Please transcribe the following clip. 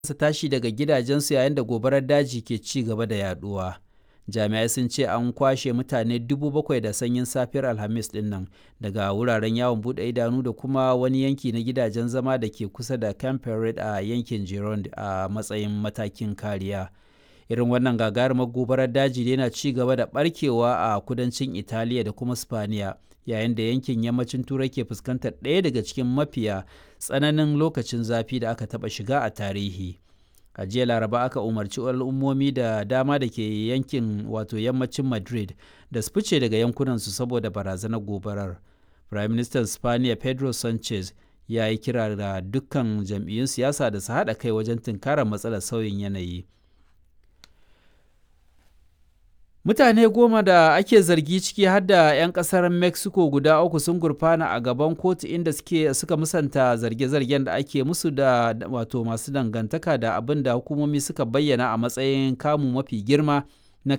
su tashi daga gidajensu yayin da gobarar daji ke ci gaba da yaduwa. Jami'ai sun ce an kwashe mutane dubu bakwai da sanyin safiyar Alhamis din nan daga wuraren yawon bude idanu da kuma wani yanki na gidajen zama da ke kusa da Camp Pered a yankin Gironde a matsayin matakin kariya. Irin wannan gagarumar gobarar daji yana ci gaba da barkewa a kudancin Italiya da kuma Spaniya yayin da yankin yammacin Turai ke fuskantar ɗaya daga cikin mafiya tsananin lokacin zafi da aka taɓa shiga a tarihi. a jiya laraba aka umarci al'ummomi da dama da ke yankin wato yammacin madrid da su fice daga yankunansu saboda barazanar gobarar prime minister spaniya pedro sanchez ya yi kira da dukkan jam'iyyun siyasa da su haɗa kai wajen tunkarar matsalar sauyin yanayi Mutane goma da ake zargi ciki har da 'yan kasar Mexico guda uku sun gurfana a gaban kotu inda suke suka musanta zarge-zargen da ake musu da wato masu dangantaka da abin da hukumomi suka bayyana a matsayin kamu mafi girma